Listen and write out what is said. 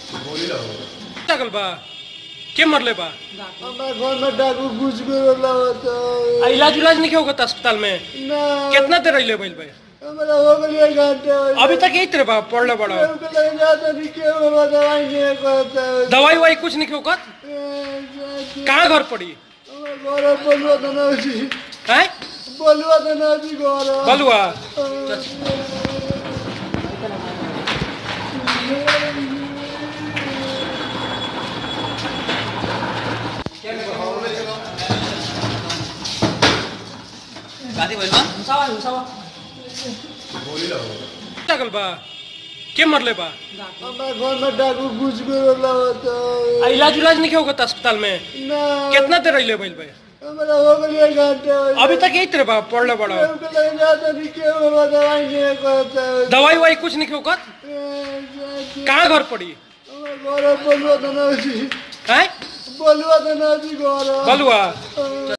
लागल बा के मरले बा हमारे घर में डाकू घुस गए होता आ इलाज उलाज नहीं होगा अस्पताल में ना कितना देर रहिले भइल बा हमारा हो गया एक घंटे अभी तक यही तरह बा पढ़ले बड़ा जाता नहीं क्यों बाबा दवाई नहीं करता दवाई ववाई कुछ नहीं होगा कहाँ घर पड़ी घर बोलवा तो ना जी है बोलवा तो ना जी घर बलुआ गाडी भइल बा लागल बा के मरले बा हमारे घर में डाकू घुस गए होता आ इलाज उलाज नहीं होगा अस्पताल में ना कितना देर रहिले भइल बा हमारा हो गया एक घंटे अभी तक यही तरह बा पढ़ले बड़ा जाता नहीं क्यों बाबा दवाई नहीं करता दवाई ववाई कुछ नहीं होगा कहाँ घर पड़ी घर बोलवा तो ना जी है बोलवा तो ना जी घर बलुआ